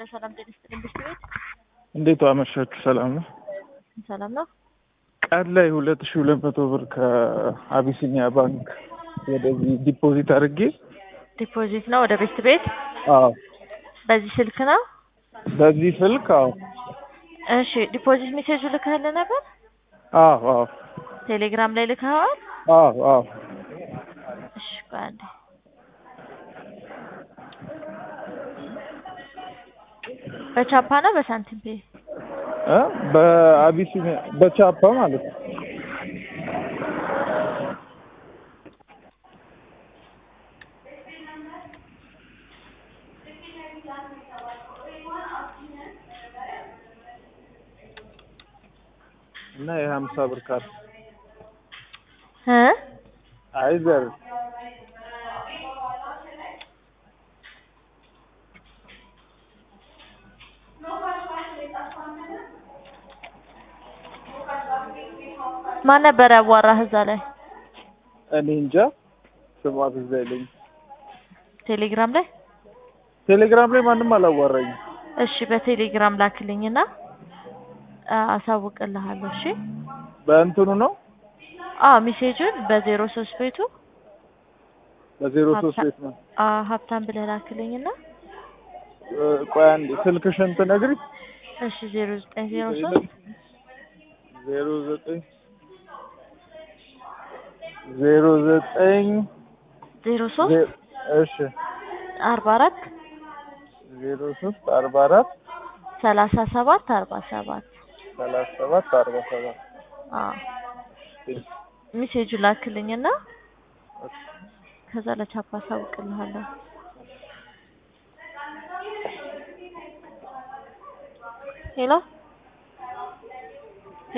ሰላም ጤና ይስጥልኝ። ብስት ቤት እንዴት አመሻችሁ? ሰላም ነው። ሰላም ነው። ቀን ላይ ሁለት ሺህ ሁለት መቶ ብር ከአቢሲኒያ ባንክ ወደዚህ ዲፖዚት አድርጌ ዲፖዚት ነው ወደ ቤስት ቤት አዎ፣ በዚህ ስልክ ነው። በዚህ ስልክ አዎ፣ እሺ ዲፖዚት ሜሴጁ ልከህልህ ነበር? አዎ፣ አዎ፣ ቴሌግራም ላይ ልከኸዋል? አዎ፣ አዎ። እሺ ቆይ አንዴ በቻፓ ነው በሳንቲም ፔ? እ በአቢሲኒያ በቻፓ ማለት ነው። እና የሀምሳ ብር ካርድ እ አይዘር ማን ነበር ያዋራህ እዛ ላይ? እኔ እንጃ ስሟ ትዝ አይለኝም። ቴሌግራም ላይ? ቴሌግራም ላይ ማንም አላዋራኝም። እሺ በቴሌግራም ላክልኝና አሳውቅልሃለሁ። እሺ በእንትኑ ነው አዎ ሜሴጁን በዜሮ ሶስት ቤቱ በዜሮ ሶስት ቤት ነው። አ ሀብታም ብለህ ላክልኝና እ ቆይ አንዴ ስልክሽን ትነግሪኝ። እሺ ዜሮ ዘጠኝ ዜሮ ሶስት ዜሮ ዘጠኝ ዜሮ ዘጠኝ ዜሮ ሶስት ዜ- እሺ አርባ አራት ዜሮ ሶስት አርባ አራት ሰላሳ ሰባት አርባ ሰባት ሰላሳ ሰባት አርባ ሰባት አዎ ሜሴጁ ላክልኝና ከዛ ለቻፓ አሳውቅልሃለሁ። ሄሎ